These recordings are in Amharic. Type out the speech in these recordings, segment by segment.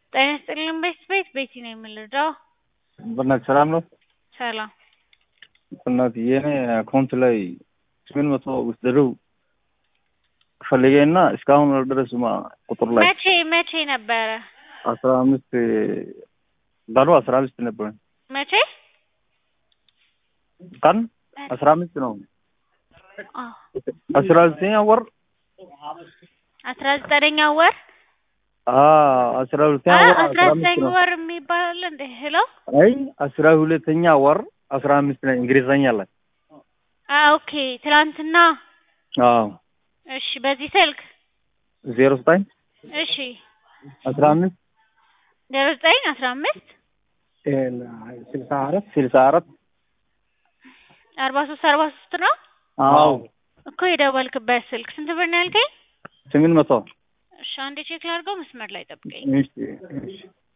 ጤና ይስጥልኝ ቤት ቤት ቤቲ ነው የምንረዳው። በእናትህ ሰላም ነው? ሰላም በእናትህ የኔ አካውንት ላይ ስምንት መቶ ውስደው ፈልጌ እና እስካሁን አልደረሱም። ቁጥር ላይ መቼ መቼ ነበረ? አስራ አምስት ቀኑ አስራ አምስት ነበር መቼ ቀን አስራ አምስት ነው። አ አስራ ዘጠኛ ወር አስራ ዘጠነኛ ወር አስራ ሁለተኛ አ ወር አስራ አስራ አምስት ዘጠኝ ነው። ወር የሚባል እንደ ሄሎ አይ አስራ ሁለተኛ ወር አስራ አምስት ነው እንግሊዘኛ ላይ አ ኦኬ ትላንትና አዎ እሺ በዚህ ስልክ ዜሮ ዘጠኝ እሺ አስራ አምስት ዜሮ ዘጠኝ አስራ አምስት ስልሳ አራት ስልሳ አራት አርባ ሶስት አርባ ሶስት ነው አዎ እኮ የደወልክበት ስልክ ስንት ብር ነው ያልከኝ? ስምንት መቶ እሺ አንዴ ቼክ ላድርገው መስመር ላይ ጠብቀኝ። እሺ እሺ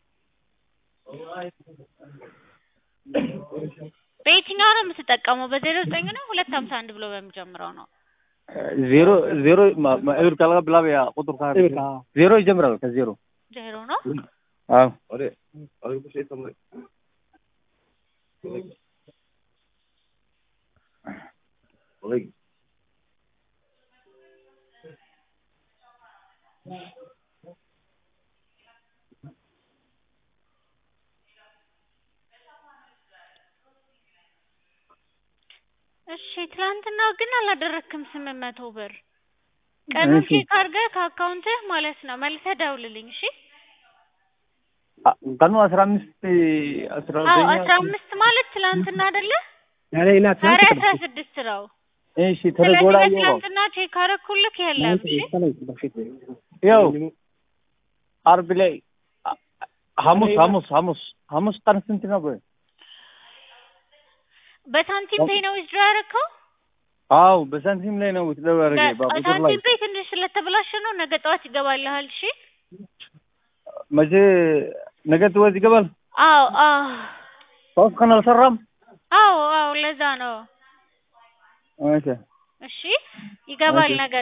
በየትኛው ነው የምትጠቀመው? በዜሮ ዘጠኝ ነው ሁለት ሀምሳ አንድ ብሎ በሚጀምረው ነው። ዜሮ ዜሮ ማ- ማ- እብር ካልጋ ብላ ያ ቁጥር ካለ ዜሮ ይጀምራል ከዜሮ ዜሮ ነው አዎ እሺ ትላንትና ግን አላደረክም ስምንት መቶ ብር ቀኑን እሺ። ቼክ አድርገህ ከአካውንትህ ማለት ነው መልሰህ ደውልልኝ እሺ አ- ቀኑ አስራ አምስት አስራ አዎ ዘጠኝ አስራ አምስት ማለት ትላንትና አይደለ ዛሬ ና ዛሬ ትናንት አስራ ስድስት ነው እሺ ስለዚህ ተረጎላ በትላንትና ቼክ አደረኩልህ የለም እሺ ያው አርብ ላይ አ- ሐሙስ ሐሙስ ሐሙስ ሐሙስ ቀን ስንት ነው? ቆይ በሳንቲም ፔይ ነው ዊዝድሮ ያደረከው አዎ በሳንቲም ላይ ነው ተደረገ በቁጥር ላይ ሳንቲም ፔይ ትንሽ ስለተበላሸ ነው ነገ ጠዋት ይገባልሃል እሺ መቼ ነገ ትወዝ ይገባል። አዎ አዎ ሶስት ቀን አልሰራም። አዎ አዎ ለዛ ነው እሺ እሺ ይገባል እሺ። ነገ